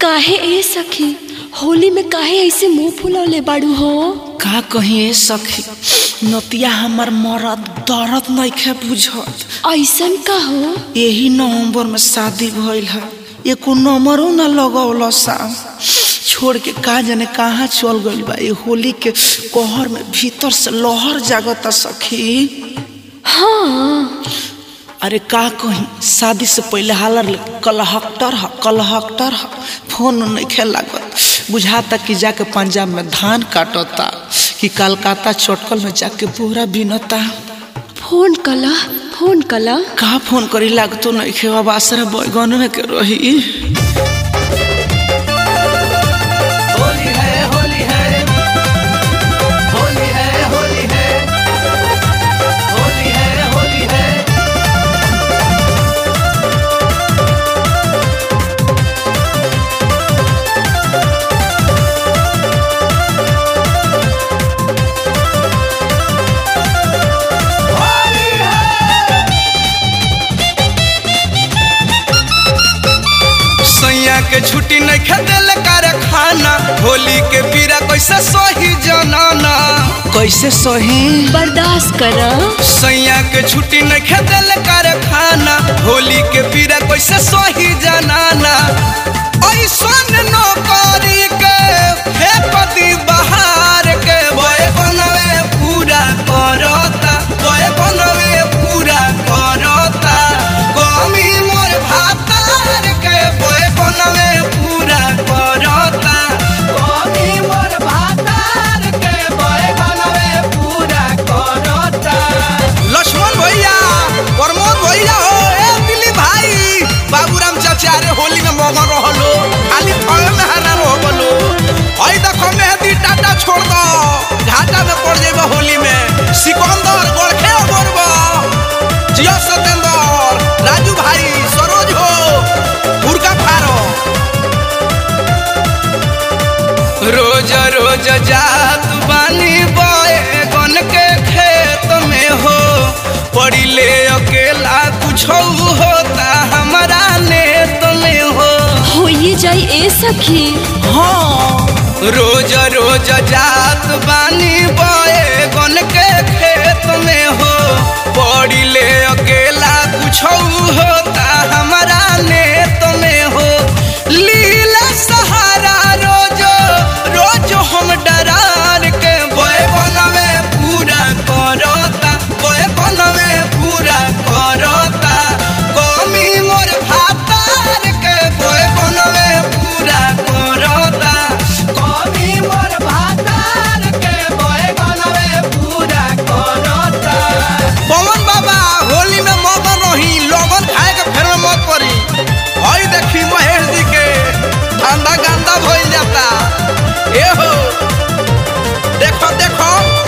काहे ए सखी होली में काहे ऐसे मुंह फुलौले बाड़ू हो का कहीं ए सखी नतिया हमर मरद दर्द नइखे बुझत ऐसन का हो यही नवंबर में शादी भइल है एको नंबरो न लगौल सा छोड़ के का जाने कहाँ चल गइल बा ये होली के कहर में भीतर से लहर जागता सखी हाँ अरे का कहीं शादी से पहले हालर ले कलहक्टर ह कलहक्टर ह फोन नहीं लागत बुझाता कि जाके पंजाब में धान काटता कि कलकत्ता चटकल में जाके पूरा बिनता फोन कला फोन कला का फोन करी लागतो नहीं खे अब आसरा बैगन में के रही होली है होली है होली है होली है होली है होली है सैया के छुट्टी नहीं खेदेल कर खाना होली के पीरा कैसे सही जनाना कैसे सही बर्दाश्त करा सैया के छुट्टी नहीं खेदेल कर खाना होली के पीरा कैसे सही जनाना ऐसन नौकरी के हे पति बहार के बोए बनवे पूरा करता बोए बनवे पूरा करता कमी मोर भातार के बोए बनवे पूरा करता कमी मोर भातार के बोए बनवे पूरा करता लक्ष्मण भैया प्रमोद भैया हो ए दिली भाई बाबूराम चाचा रे होली में मगन रहलो खाली फल में हरा रहलो हई देखो मेहदी टाटा छोड़ दो घाटा में पड़ जेबे होली में सिकंदर गोरखे गोरबो जियो सतेंद्र राजू भाई सरोज हो मुर्गा फारो रोज रोज जात बानी बोए गन के खेत में हो पड़ी ले अकेला कुछ होता हमारा नेत में हो हो ये जाई ए सखी हाँ रोज रोज जात बानी बोए गन के खेत में हो पड़ी ले अकेला कुछ होता हमारा नेत में हो लीला सहारा रोज रोज हम डरार के बोए बनवे पूरा करता बोए बनवे पूरा करता कमी मोर भातार के बोए बनवे पूरा करता कमी मोर भातार के बोए बनवे पूरा करता पवन बाबा होली में मगन रही लवन खाए के फेर में मत पड़ी हई देखी महेश जी के ठंडा गंदा भइल जाता ए हो देखो देखो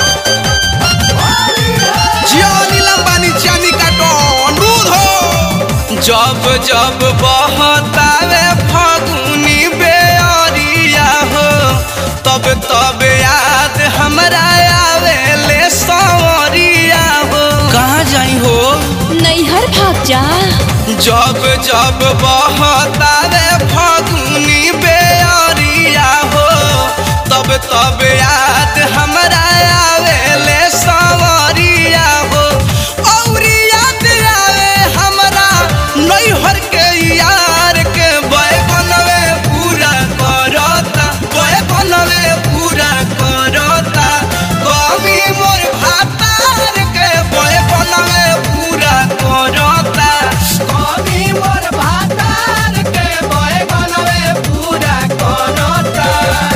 जियो नीलम बानी चानी काटो अनुरोध हो जब जब बहतावे फगुनी बेअरिया हो तब तब याद हमरा आवे ले सवरिया हो कहाँ जाई हो नैहर भाग जा जब जब बहतावे फगुनी बेअरिया हो तब तब याद हमरा आवे ले सवरिया हो औरी याद आवे हमरा नैहर के यार के बय बनवे पूरा करता बय बनवे पूरा करता कमी मोर भातार के बय बनवे पूरा करता कमी मोर भातार के बोए बनवे पूरा करता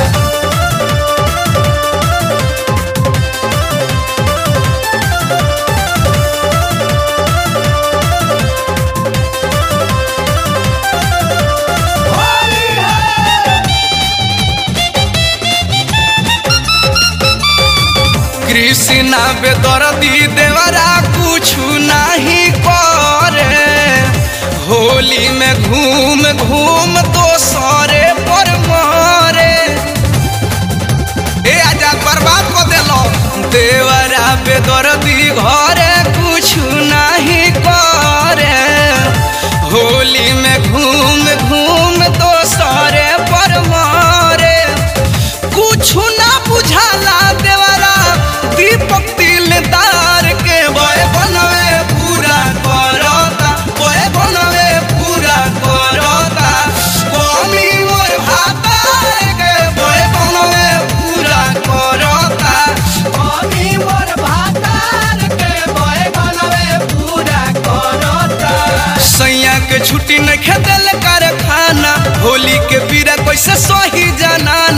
कृष्णा बेदर्दी देवरा कुछ नहीं करे होली में घूम घूम तो सरे पर मारे ए आजाद बर्बाद को देलो देवरा बेदर्दी घरे कुछ नहीं करे होली में घूम घूम तो सरे पर खेदल कारखाना होली के पीरा कैसे सही जाना